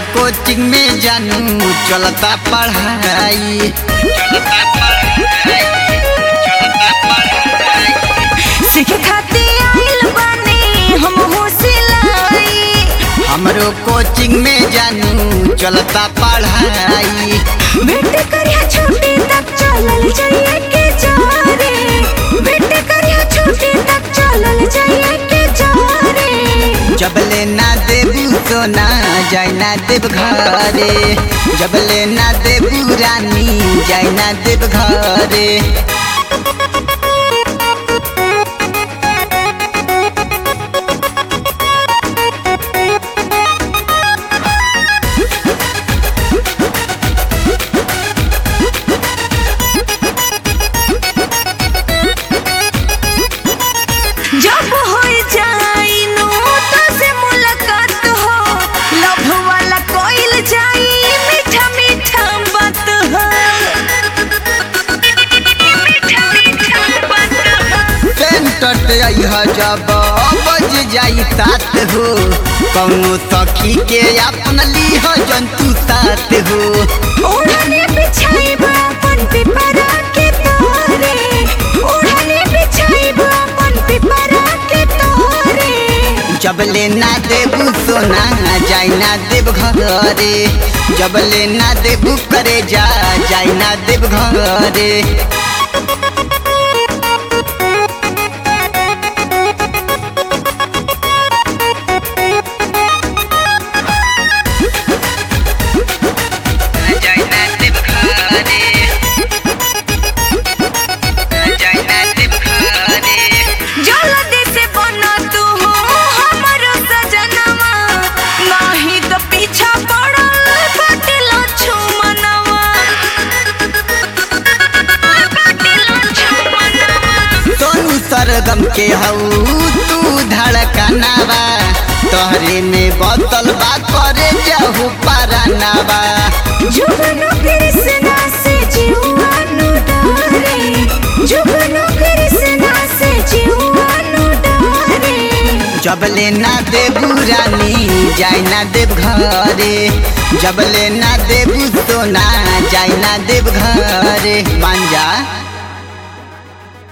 coaching में जानू चलता पढ़ाई सीखे खातिर आइल बानी हम हो सिलाई हमरो कोचिंग में जानू चलता पढ़ाई भेंट करिया छोटे तक चलल जाइए के जारे भेंट करिया छोटे तक चलल जाइए के जारे जबले ना देबू सोना जाय ना देव घरे जबले ना देबू रानी जाय ना देव घरे जब हो जाई नो तो से मुलाकात हो लव वाला कोइल जाई मीठा मीठा बात हो मीठा मीठा बात हो सेंटर अइह जब बज जाई तात हो कौनो सखी के अपन लीह जंतु साथ हो ओढ़ने बिछाई अपन पिपरा के तोरे ओढ़ने बिछाई अपन पिपरा के तोरे जबले ना देबू सोना जाय ना देव घरे जबले ना देबू करे जा जाय ना देव घरे जाय ना देव घरे जाय ना देव घरे जल्दी से बना तू हो हमरो सजनवा नाही तो पीछा पड़ल कटिलो छुमनवा कटिलो छुमनवा सोनू सरगम के हऊ तू धड़कनावा तोहरे में बतल बा करे जाहू पारानावा जुगनू कृष्णा से जीवानु डरे जुगनू कृष्णा से जीवानु डरे जबले ना देबू रानी जाय ना देव घरे जबले ना देबू सोना जाय ना देव घरे मान जा